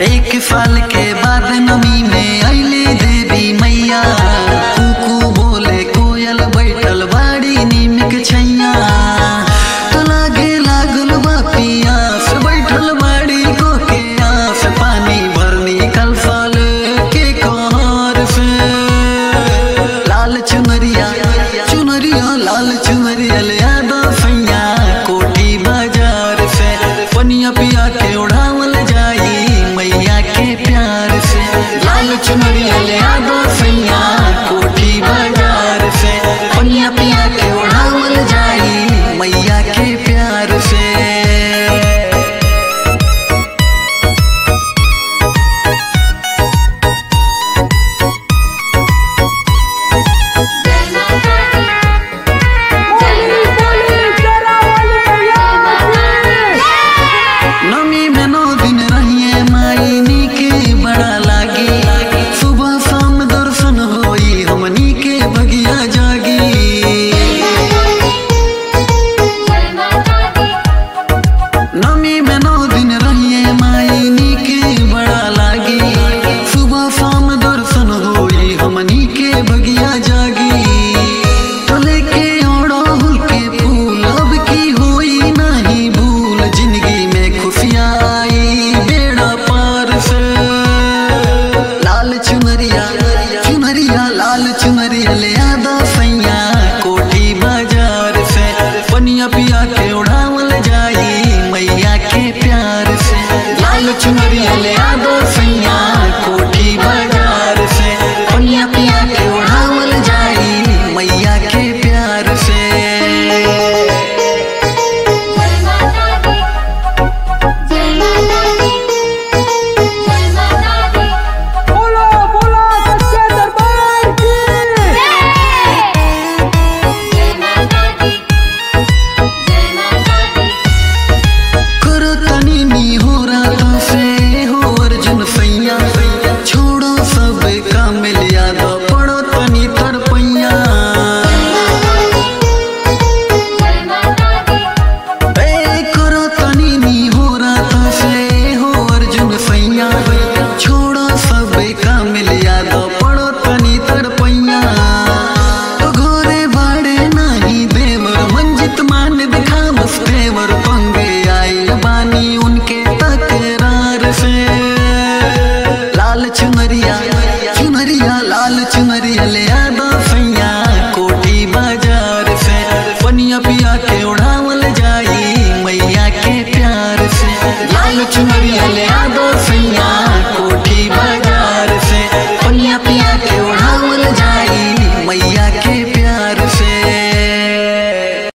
एक साल के बाद नमी में अइले देवी मैया कुकू बोले कोयल बैठल बाड़ी नीम के छैया त लागे लागल बा पियास बैठल बाड़ी को के आस पानी भरनी कल साल के कहर से लाल चुनरिया चुनरिया लाल चुनरिया ले आदा सैया कोठी बाजार से पनिया पिया के उड़ावल जाई मैया के प्यार से लाल चुनरिया ले आदा सैया कोठी बाजार से पनिया पिया के उड़ावल जाई मैया के प्यार से जय माता दी बोली बोली जरा वाली मैया नमी में नौ दिन रहिए मायनी के बड़ा लागे सुबह शाम दर्शन होई हमनी के बगिया जागी जय माता दी नमी में नौ दिन रहिए मायनी के बड़ा लागे सुबह शाम दर्शन होई हमनी के बगिया जागी तो लेके ओढ़ाहुल के फूल अब की होई नहीं भूल जिंदगी में खुशियाँ आई बेड़ा पार से लाल चुनरिया चुनरिया लाल चुनरिया ले आदा सैया कोठी बाजार से पनिया पिया के उड़ावल जाई मैया के प्यार से लाल चुनरिया ले आदा सैया कोठी बाजार से पनिया पिया के उड़ावल जाई मैया के प्यार से जय माता दी जय माता दी जय माता दी बोलो बोलो सच्चे दरबार की जय माता दी जय माता दी करो तनी नी हो रातों से हो अर्जुन सैया छोड़ो सब काम लिया दो पड़ो तनी तरपैया जय माता दी ए करो तनी नी हो रातों से हो अर्जुन सैया छोड़ो सब काम लिया दो पड़ो तनी तरपैया तो घोरे बाड़े नहीं देवर मंजित मान दिखा बस तेवर पंगे आई बानी उनके तकरार से लाल चुनरिया चुनरिया लाल चुनरिया ले आदा सैया कोठी बाजार से पनिया पिया के उड़ावल जाई मैया के प्यार से लाल चुनरिया ले आदा सैया